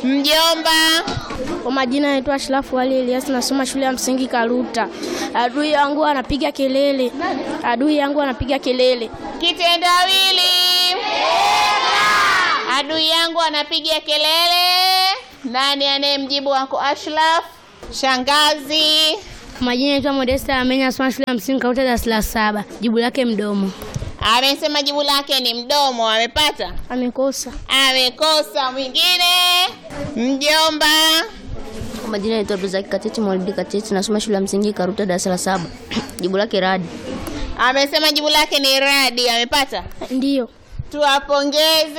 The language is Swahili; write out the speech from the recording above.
Mjomba. Kwa majina naitwa Ashrafu Ali Elias, nasoma shule ya msingi Karuta. Adui yangu anapiga kelele, adui yangu anapiga kelele. Kitendawili. Adui yangu anapiga kelele. Nani anayemjibu wako Ashraf? Shangazi. Kwa majina naitwa Modesta Amenya, nasoma shule ya msingi Karuta darasa la saba. Jibu lake mdomo. Amesema jibu lake ni mdomo. Amepata? Amekosa. Amekosa. Mwingine? Mjomba. Kwa majina naitwa Abdulzaki Kateti Maulidi Kateti, nasoma shule ya msingi Karuta darasa la saba. Jibu lake radi. Amesema jibu lake ni radi. Amepata? Ndiyo. Tuwapongeze.